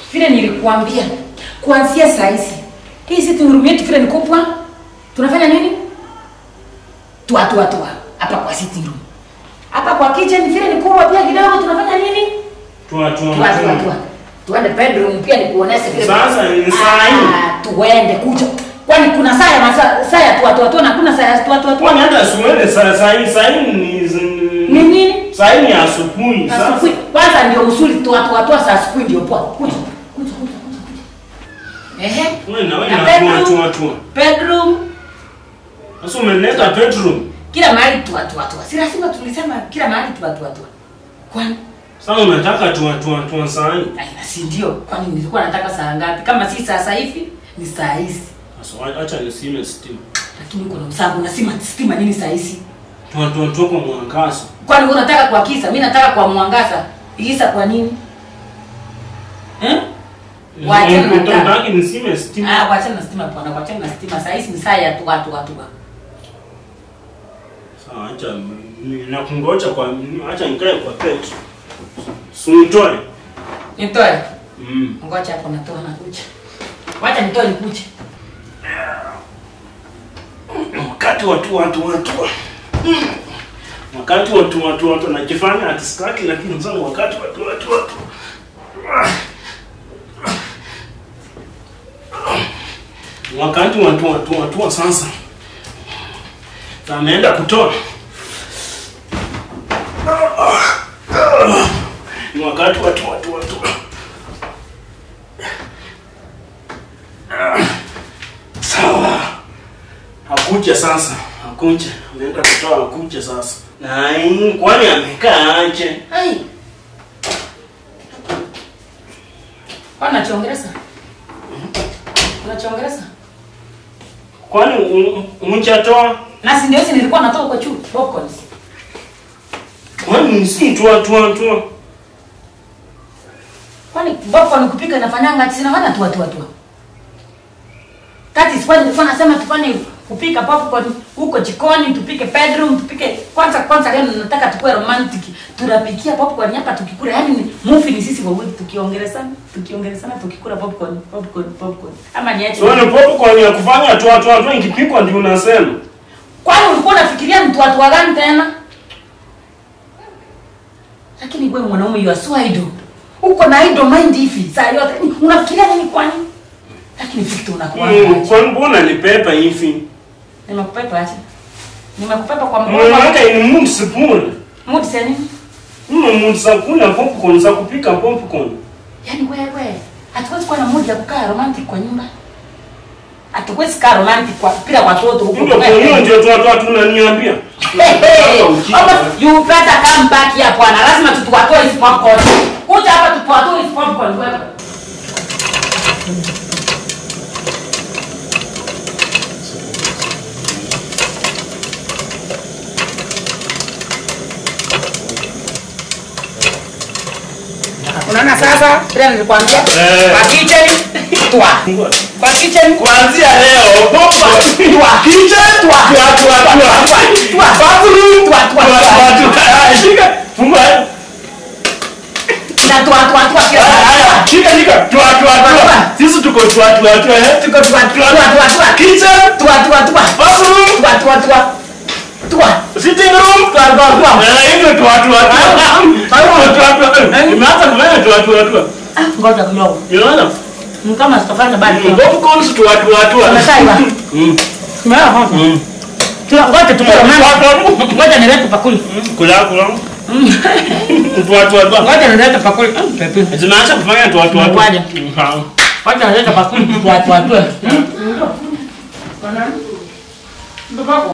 vile nilikuambia kuanzia saa hizi hii sitting room yetu vile ni kubwa tunafanya nini tua tua tua hapa kwa sitting room hapa kwa kitchen vile ni kubwa pia kidogo tunafanya nini Tua tua tua tua tua tua. tuende bedroom pia nikuoneshe vile Sasa ni saa hii. Ah, tuende kuja kwani kuna saa ya masaa saa ya tua tua tua na kuna saa ya tua tua tua Kwani hata siwele saa saa hii saa hii ni ni nini saa hii ni asubuhi. Sasa asubuhi kwanza ndio usuli tua tua tua saa asubuhi ndio poa kuja kuja kuja kuja kuja ehe wewe na wewe Na na tua bedroom? tua tua. bedroom Sasa umeleta bedroom. kila mahali tua tua tua si lazima tulisema kila mahali tua tua tua kwani Sasa unataka tua tua tua saa hii. Ai, na si ndio kwani nilikuwa nataka saa ngapi kama si sasa hivi ni saa hizi Sasa acha nisime stima. lakini uko na msabu nasema stima nini saa hizi Tua tua tua kwa mwangaza. kwani wewe unataka kwa kisa mimi nataka kwa mwangaza kisa kwa nini eh Wachana na taa. Unataka nisime stima. ah wachana na stima bwana wachana na stima saa hizi ni saa ya tua tua tua Sawa acha ni- nakungoja kwa acha nikae kwa pet. Sunitoe. nitoe Mm. ngoja hapo natoa na kucha wacha nitoe nikuje wakati watu watu watu Mm. wakati watu watu watu najifanya atiskaki lakini sasa wakati watu watu watu wakati watu watu watu sasa Sasa ameenda kutoa ni wakati watu watu watu sawa Hakuja sasa, hakuja. Ameenda kutoa hakuja sasa. Na hii, kwani amekaa aje? ai kwani nachiongeleza unachiongeleza Kwani umchatoa? na si ndio si nilikuwa natoa kwa chuo popcorns Kwani si tua tua tua. kwani popcorn kupika inafanyanga sinafanya tua tua tua kati sipani nilikuwa nasema tufanye kupika popcorn huko jikoni tupike bedroom tupike kwanza kwanza leo nataka tukue romantic tunapikia popcorn hapa tukikula yani ni movie ni sisi wawili tukiongelezana tukiongelezana tukikula popcorn popcorn popcorn ama niache Sio ni popcorn ya kufanya tua tua tua ikipikwa ndio unasema. kwani ulikuwa unafikiria mtu watu wa gani tena lakini wewe mwanaume you are so idle uko na idle mind hivi saa yote Ni- unafikiria nini kwani lakini Victor unakuwa Mm, aje Kwani mbona ni pepa hivi? nimekupepa aje nimekupepa kwa Mwana mgongo wake ni mood spoon. mood sasa nini Mna mood za kula popcorn za kupika popcorn. yaani wewe hatuwezi kuwa na mood ya kukaa romantic kwa nyumba hatuwezi kaa romantic kwa bila watoto huko Ndio kwa hiyo ndio tua tua tunaniambia. Almost you better come back here bwana. Lazima tutuwatoe hizi popcorn. Kuja hapa tutuwatoe hizi popcorn wewe. Unaona sasa? Tena nilikwambia. Eh. Kwa kitchen twa. Kwa kitchen Kuanzia leo popcorn. twa. Kitchen Twa. tua tua tua. Twa. Bathroom Twa, twa, twa. Shika. Funga. Na twa twa twa kila Haya, shika shika. Tua tua tua. Sisi tuko tua tua tua eh. Tuko twa twa twa twa. Kitchen, Twa twa twa. bathroom, Twa twa twa. Twa. sitting room. Twa twa twa. Eh, hivyo tua tua tua. Hayo tua tua. Imeanza kufanya tua tua tua. Ah, ngoja kidogo. Unaona? Ni kama sitafanya bali. Popcorns tua tua tua. Umeshaiva? Mm. Tumeona hapo. Mm. Tuna ngoja tukule mama. Ngoja nilete pakuli. Kula kula. Tua tua tua. Ngoja nilete pakuli. Mm, Pepe. Zimeanza kufanya tua tua tua. Ngoja. Mhm. Ngoja nilete pakuli. Twa twa twa. Mm.